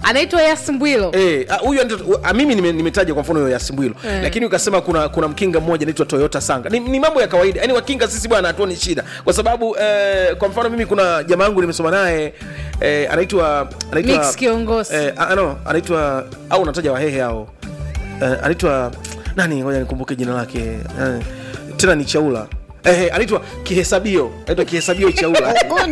anaitwa yasmbwilo Eh, ah, huyu anaitwa- ah, mimi nime- nimetaja kwa mfano hiyo ya Simbwilo Eh. lakini ukasema kuna kuna mkinga mmoja anaitwa Toyota Sanga ni, ni mambo ya kawaida yani wakinga sisi bwana hatuoni shida kwa sababu eh, kwa mfano mimi kuna jamaa yangu nimesoma naye eh, anaitwa anaitwa Mix kiongozi. eh, ah, no anaitwa au unataja wahehe hao eh, anaitwa nani ngoja nikumbuke jina lake eh, tena ni Chaula eh, anaitwa Kihesabio anaitwa Kihesabio Chaula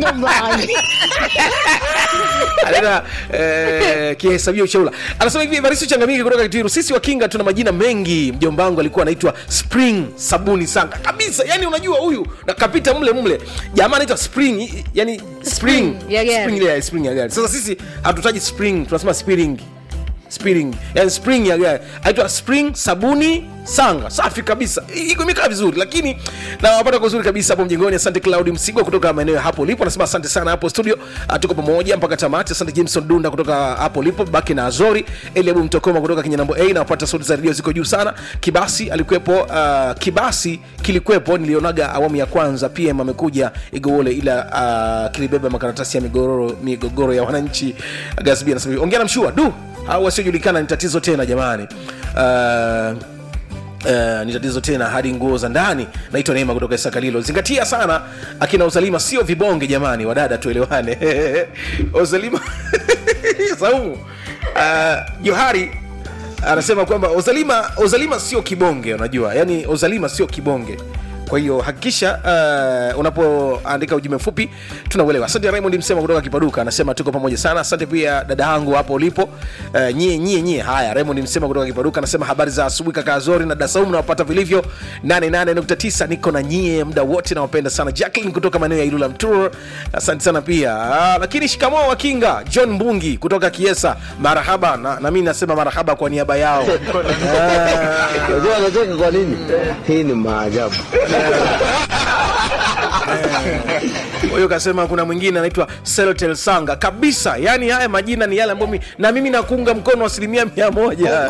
anaenda eh, kihesabia uchaula anasema hivi Evaristo changamiki kutoka Kitiru sisi wakinga tuna majina mengi mjomba wangu alikuwa anaitwa spring sabuni sanga kabisa yani unajua huyu na kapita mle mle jamaa anaitwa spring i- yani spring Spring ya gari. spring ile ya spring ya gari sasa sisi hatutaji spring tunasema spring spring yani spring ya gari aitwa spring sabuni sanga safi kabisa I- iko imekaa vizuri lakini nawapata kwa uzuri kabisa hapo mjengoni asante claudi msigwa kutoka maeneo ya hapo ulipo anasema asante sana hapo studio Ah, tuko pamoja mpaka tamati asante jameson dunda kutoka hapo ulipo baki na azori eliabu mtokoma kutoka kinyanambo a nawapata sauti za redio ziko juu sana kibasi alikuwepo uh, kibasi kilikuwepo nilionaga awamu ya kwanza pm amekuja igowole ila uh, kilibeba makaratasi ya migogoro migogoro ya wananchi gasbi anasema ongea na mshua du au wasiojulikana ni tatizo tena jamani uh, Uh, ni tatizo tena hadi nguo za ndani naitwa neema kutoka sakalilo zingatia sana akina uzalima sio vibonge jamani wadada tuelewane uzalima saumu uh, johari anasema kwamba ozalima ozalima sio kibonge unajua yani ozalima sio kibonge kwa hiyo hakikisha uh, unapoandika ujumbe mfupi tunauelewa asante raymond msema kutoka kipaduka anasema tuko pamoja sana asante pia dada yangu hapo ulipo uh, nyie nyie nyie haya raymond msema kutoka kipaduka anasema habari za asubuhi kaka azori na dasaumu nawapata vilivyo 88.9 niko na nyie muda wote nawapenda sana jacklin kutoka maeneo ya ilula mtur asante sana pia uh, lakini shikamoo wakinga john mbungi kutoka kiesa marahaba na, na mi nasema marahaba kwa niaba yao Ah. Unajua anacheka kwa nini? Hii ni maajabu. kwa hiyo kasema kuna mwingine anaitwa Seltel Sanga kabisa. Yani haya majina ni yale ambayo mi, na mimi nakuunga mkono asilimia mia moja.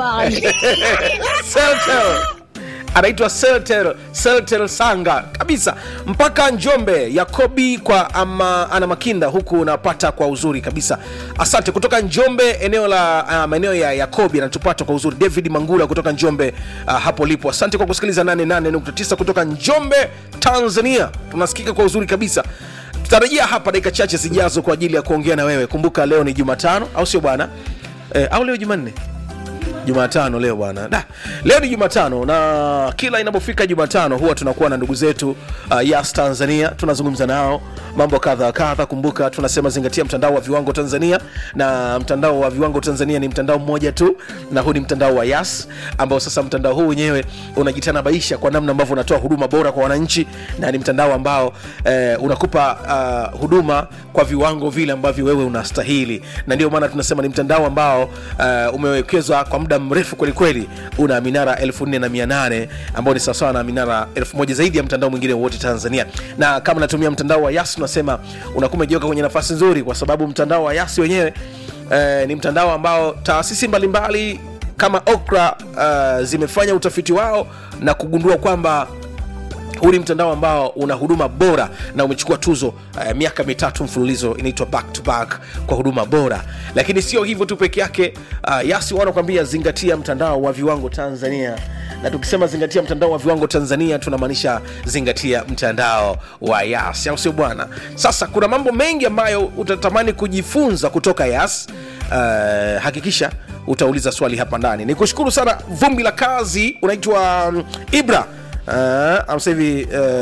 Seltel anaitwa Seltel, Seltel Sanga kabisa mpaka Njombe. Yakobi kwa ama, ana Makinda huku unapata kwa uzuri kabisa. Asante kutoka Njombe, eneo la uh, maeneo ya Yakobi anatupata kwa uzuri. David Mangula kutoka Njombe uh, hapo lipo. Asante kwa kusikiliza 88.9 kutoka Njombe, Tanzania. Tunasikika kwa uzuri kabisa. Tutarejea hapa dakika chache zijazo kwa ajili ya kuongea na wewe. Kumbuka leo ni Jumatano, au sio bwana? Eh, au leo Jumanne? jumatano leo bwana da leo ni jumatano na kila inapofika jumatano huwa tunakuwa na ndugu zetu uh, yas tanzania tunazungumza nao mambo kadha wa kadha kumbuka tunasema zingatia mtandao wa viwango tanzania na mtandao wa viwango tanzania ni mtandao mmoja tu na huu ni mtandao wa yas ambao sasa mtandao huu wenyewe unajitanabaisha kwa namna ambavyo unatoa huduma bora kwa wananchi na ni mtandao ambao eh, unakupa uh, huduma kwa viwango vile ambavyo wewe unastahili na ndio maana tunasema ni mtandao ambao uh, umewekezwa kwa muda mrefu kwelikweli una minara 4800 ambao ni sawasawa na minara 1000 zaidi ya mtandao mwingine wote tanzania na kama unatumia mtandao wa yas unasema unakuwa umejiweka kwenye nafasi nzuri kwa sababu mtandao wa yas wenyewe eh, ni mtandao ambao taasisi mbalimbali kama okra uh, zimefanya utafiti wao na kugundua kwamba huu ni mtandao ambao una huduma bora na umechukua tuzo uh, miaka mitatu mfululizo inaitwa back to back kwa huduma bora lakini sio hivyo tu peke yake uh, yasi wanakwambia zingatia mtandao wa viwango tanzania na tukisema zingatia mtandao wa viwango tanzania tunamaanisha zingatia mtandao wa yas au sio bwana sasa kuna mambo mengi ambayo utatamani kujifunza kutoka yas uh, hakikisha utauliza swali hapa ndani ni kushukuru sana vumbi la kazi unaitwa um, ibra Uh, sasa hivi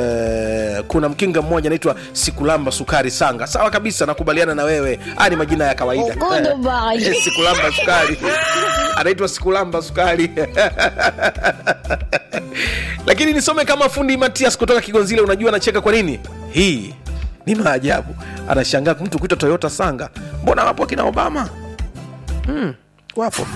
uh, kuna mkinga mmoja anaitwa sikulamba sukari sanga sawa kabisa nakubaliana na wewe haya ni majina ya kawaida sikulamba sukari anaitwa sikulamba sukari lakini nisome kama fundi matias kutoka kigonzile unajua anacheka kwa nini hii ni maajabu anashangaa mtu kuitwa toyota sanga mbona wapo akina obama hmm, wapo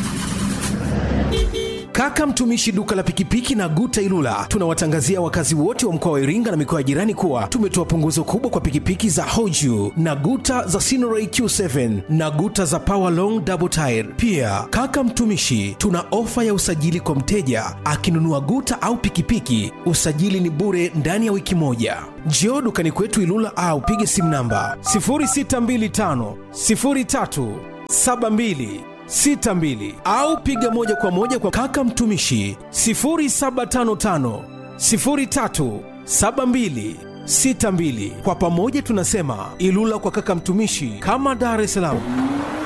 Kaka mtumishi duka la pikipiki na Guta Ilula, tunawatangazia wakazi wote wa mkoa wa Iringa na mikoa ya jirani kuwa tumetoa punguzo kubwa kwa pikipiki za Hoju na Guta za Sinoray Q7 na Guta za Power Long Double Tire. Pia kaka mtumishi, tuna ofa ya usajili kwa mteja akinunua Guta au pikipiki, usajili ni bure ndani ya wiki moja. Njoo dukani kwetu Ilula au pige simu namba 0625 03 62 au piga moja kwa moja kwa kaka mtumishi 0755 03 72 62. Kwa pamoja tunasema Ilula kwa kaka mtumishi, kama Dar es Salaam.